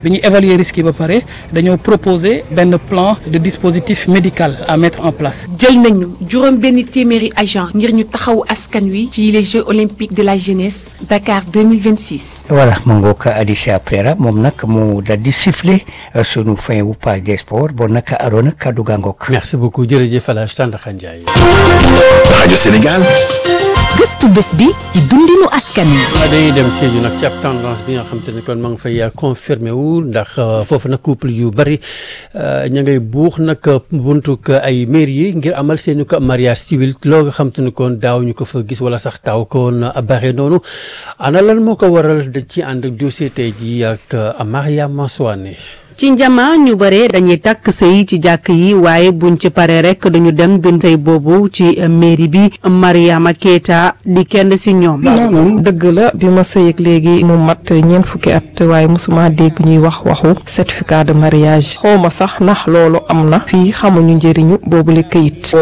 bi ñu évaluer risque yi ba pare dañoo proposer benn plan de dispositif médical à mettre en place. jël nañu juróom benn téeméeri agent ngir ñu taxaw askan wi ci les Jeux olympiques de la jeunesse Dakar 2026. voilà ma ngoog Alicia Prera moom nag mu daal di siffler sunu fin wu page des sports bon nag Arona kaddu gaa ngoog. merci beaucoup jërëjëf El Hadj Tandakha Ndiaye. rajo Sénégal. gëstu bés bi ci dundinu askan wi. dañuy dem Sédhiou nag ci ab tendance bi nga xam te ne kon ma nga fay confirmé wu ndax foofu nag couple yu bari ña ngay buux nag buntu ay mairie yi ngir amal seeni ko mariage civil loo nga xam te ne kon daaw ñu ko fa gis wala sax taaw koon bare noonu ana lan moo ko waral da ci ànd ak dossier tey ji ak Mariama Soane ci njama ñu bare dañuy takk sëy ci jàkk yi waaye buñ ci pare rek dañu dem bind sëy boobu ci mairie bi Mariama Keita di kenn si ñoom non dëgg la bi ma sëy ak léegi mu mat ñeent fukki at waaye mosuma dégg ñuy wax waxu certificat de mariage xawma sax ndax loolu am na fii xamuñu njëriñu boobu la këyit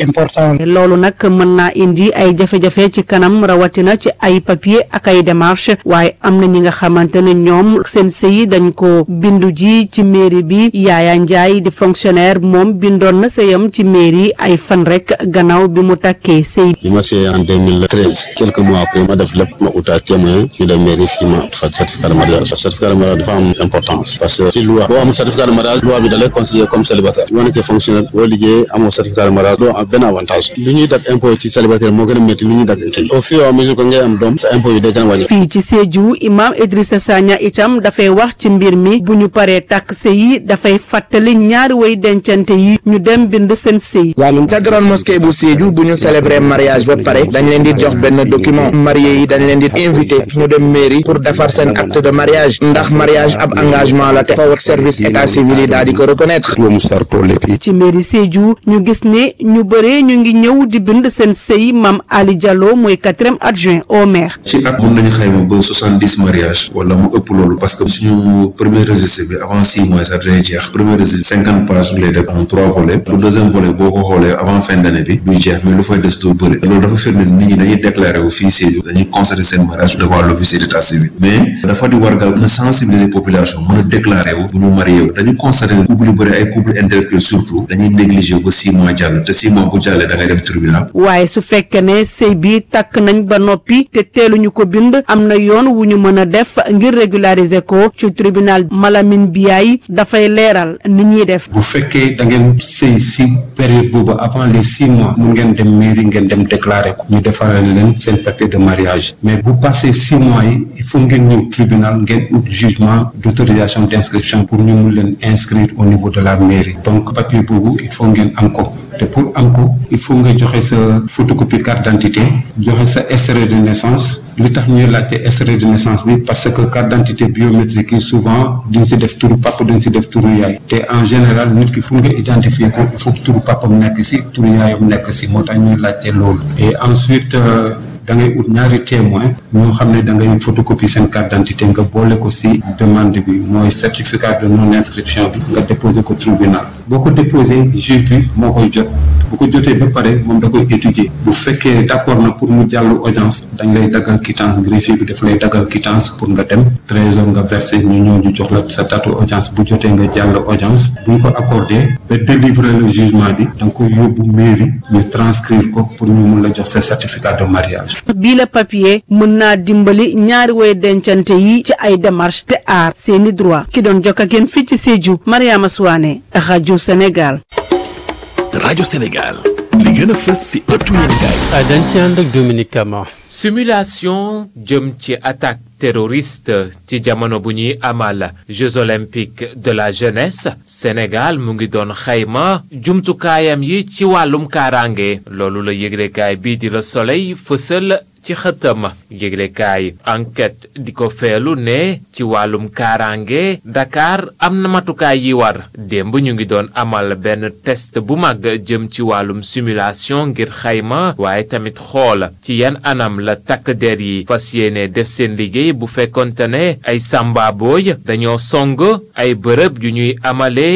loolu nag mën naa indi ay jafe-jafe ci kanam rawatina ci ay papier ak ay démarche waaye am na ñi nga xamante ne ñoom seen sëy dañ ko bindu ji ci mairie bi Yaaya Njaay di fonctionnaire moom bindoon na sëyam ci mairie ay fan rek gannaaw bi mu takkee sëy bi ma sëy en 2013 quelques mois après ma def lépp ma utaat témoin ñu dem mairie fii ma fa certificat de mariage certificat de mariage dafa am importance parce que ci loi boo amul certificat de mariage loi bi da lay considérer comme célibataire boo nekkee fonctionnaire boo liggéey amoo certificat de mariage doo am benn avantage lu ñuy dag impôt ci célibataire moo gën a métti lu ñuy dag kii au fur et à mesure que ngay am doom sa impôt yi day gën a wàññi fii ci Sédhiou imam Idrissa Sagna itam dafay wax ci mbir mi bu ñu paree takk sëy yi dafay fàttali ñaari way dencante yi ñu dem bind seen sëy ca grande mosquée bu Sédhiou bu ñu célébrer mariage ba pare dañ leen di jox benn document marié yi dañ leen di invité ñu dem mairie pour defar seen acte de mariage ndax mariage ab engagement la te faw ak service état civil yi daal di ko reconnaître ci mairie Sédhiou ñu gis ne ñu bëree ñu ngi ñëw di bind seen sëy Mame Ali Diallo mooy quatrième adjoint au maire ci at mun nañu xayma ba soixante dix mariage wala mu ëpp loolu parce que suñu premier registre bi avant six mois ça dina jeex premier registre cinquante pages lay def en trois volets le deuxième volet boo ko xoolee avant fin d'année bi duy jeex mais lu fay des doo bëri loolu dafa firndeel nit ñi dañuy déclaré wu fii Sédhiou dañuy constater seen mariage devant l'officier d'état civil mais dafa di wargal mën a sensibiliser population mën a déclaré wu bu ñu marié wu dañu constater ne couple yu bëri ay couple intellectuel surtout dañuy négligé ba six mois jàll te six mois bu jàllee da ngay dem tribunal waaye su fekkee ne sëy bi takk nañ ba noppi te teeluñu ko bind am na yoon wu ñu mën a def ngir régulariser ko ci tribunal Malamine Biaye dafay leeral ni ñuy def bu fekkee da ngeen sëy si période boobu avant les six mois mun ngeen dem mairie ngeen dem déclarer ko ñu defaral leen seen papier de mariage mais bu passé six mois yi il faut ngeen ñëw tribunal ngeen ut jugement d'autorisation d'inscription pour ñu mun leen inscrire au niveau de la mairie donc papier boobu il faut ngeen am ko te pour am ko il faut nga joxe sa photocopie carte d'identité joxe sa extrait de naissance li tax ñuy laajte extrait de naissance bi parce que carte d'identité biométrique yi souvent duñ si def turu papa duñ si def turu yaay te en général nit ki pour nga identifier ko il faut que turu papam nekk si turu yaayam nekk si moo tax ñuy laajte loolu et ensuite da ngay ut ñaari témoin ñoo xam ne da ngay photocopie seen carte d'identité nga boole ko ci demande bi mooy certificat de non inscription bi nga déposer ko tribunal boo ko déposé juge bi moo koy jot bu ko jotee ba pare moom da koy étudier bu fekkee d'accord na pour mu jàll audience dañ lay daggal quittance greffier bi daf lay daggal quittance pour nga dem trésor nga verser ñu ñëw ñu jox la sa date audience bu jotee nga jàll audience bu ñu ko accordé ba délivrer le jugement bi da nga koy yóbbu mairie ñu transcrire ko pour ñu mun la jox sa certificat de mariage bii la papier mën naa dimbali ñaari way dencante yi ci ay démarche te aar seeni droit ki doon jokk ak yéen fii ci Sédhiou Mariama Souane rajo Sénégal rajo Sénégal li gën a fës ci ëttu yéenekaay dañ ci ànd ak Dominique Kama simulation jëm ci attaque terroriste ci jamono bu ñuy amal Jeux olympiques de la jeunesse Sénégal mu ngi doon xayma jumtukaayam yi ci wàllum kaaraange loolu la yëglekaay bii di Le Soleil fësal ci xëtam yëglekaay enquête di ko feelu ne ci wàllum kaaraange Dakar am na matukaay yi war démb ñu ngi doon amal benn test bu mag jëm ci wàllum simulation ngir xayma waaye tamit xool ci yan anam la takk der yi fas yéene def seen liggéey bu fekkonte ne ay samba booy dañoo song ay bërëb yu ñuy amalee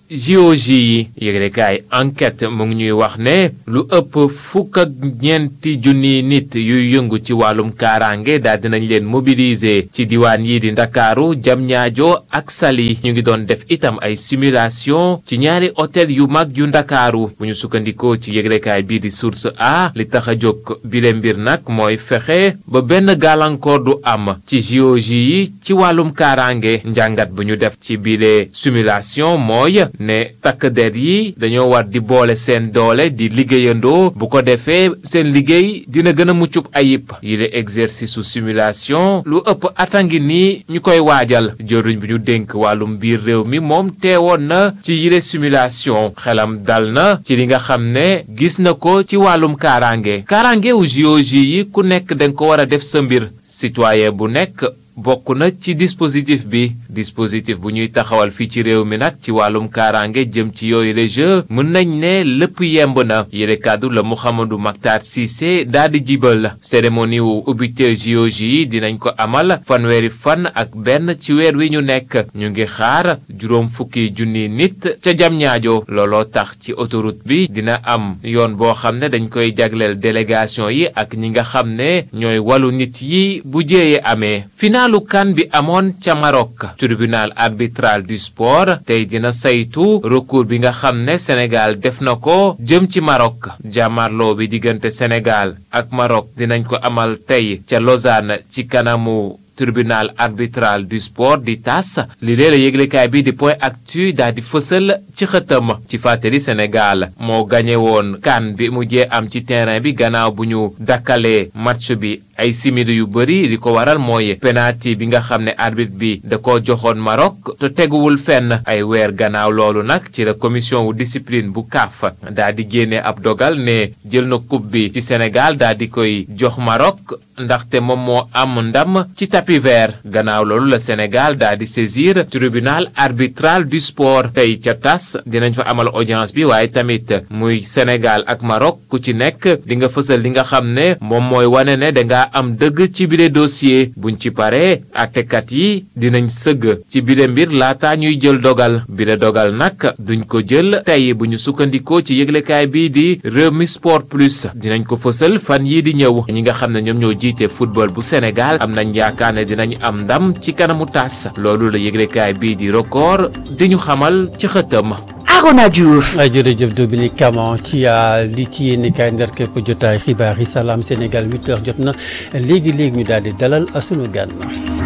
JOJ yi yëglekaay enquête mu ngi ñuy wax ne lu ëpp fukk ak ñeenti junniy nit yuy yëngu ci wàllum kaaraange daal dinañ leen mobiliser ci diwaan yi di Ndakaaru Diamniadio ak Saly ñu ngi doon def itam ay simulation ci ñaari hôtel yu mag yu Ndakaaru bu ñu sukkandikoo ci yëglekaay bii di source a li tax a jóg bile mbir nag mooy fexe ba benn gàllankoor du am ci JOJ yi ci wàllum kaaraange njàngat bu ñu def ci bile simulation mooy ne takk der yi dañoo war di boole seen doole di liggéeyandoo bu ko defee seen liggéey dina gën a muccub ayib yile exercice su simulation lu ëpp atangi nii ñu koy waajal jëruñ bi ñu dénk wàllum biir réew mi moom teewoon na ci yile simulation xelam dal na ci li nga xam ne gis na ko ci wàllum kaaraange kaaraange wu JOJ yi ku nekk danga ko war a def sa mbir citoyen bu nekk bokk na ci dispositif bi dispositif bu ñuy taxawal fii ci réew mi nag ci wàllum kaaraange jëm ci yooyu les jeux mën nañ ne lépp yemb na yére kàddu la Mouhamadou Mactar Cissé daal di jibal cérémonie wu ubbite JOJ yi dinañ ko amal fanweeri fan ak benn ci weer wi ñu nekk ñu ngi xaar juróom fukki junni nit ca jam ñaajo looloo tax ci autoroute bi dina am yoon boo xam ne dañ koy jagleel délégation yi ak ñi nga xam ne ñooy wàllu nit yi bu jéeye amee finaalu kan bi amoon ca Maroc tribunal arbitral du sport tey dina saytu recours bi nga xam ne Sénégal def na ko jëm ci Maroc jàmmarloo bi diggante Sénégal ak Maroc dinañ ko amal tey ca Lausanne ci kanamu tribunal arbitral du sport di tas li lee la yëglekaay bi di point actu daal di fësal ci xëtam ci fàttali Sénégal moo gañe woon kan bi mujjee am ci terrain bi gannaaw bu ñu dakkalee match bi ay simili yu bëri li ko waral mooy penalty bi nga xam ne arbitre bi da ko joxoon Maroc te teguwul fenn ay weer gannaaw loolu nag ci la commission wu discipline bu CAF daal di génne ab dogal ne jël na coupe bi ci Sénégal daal di koy jox Maroc ndaxte moom moo am ndam ci tapis vert gannaaw loolu la Sénégal daal di saisir tribunal arbitral du sport tey ca tas dinañ fa amal audience bi waaye tamit muy Sénégal ak Maroc ku ci nekk di nga fësal li nga xam ne moom mooy wane ne danga am dëgg ci bile dossier buñ ci paree àttekat yi dinañ sëgg ci bile mbir laata ñuy jël dogal bile dogal nag duñ ko jël tey bu ñu sukkandikoo ci yëglekaay bii di Rewmi Sport Plus dinañ ko fësal fan yii di ñëw ñi nga xam ne ñoom ñoo jiite football bu Sénégal am nañ yaakaar ne dinañ am ndam ci kanamu tas loolu la yëglekaay bii di record di ñu xamal ci xëtam. Arona Diouf. jërëjëf Dominique Camon ci li ci yéen kaay ndar képp jotaay xibaar yi salaam Sénégal 8h jot na léegi léegi ñu daal di dalal sunu gan.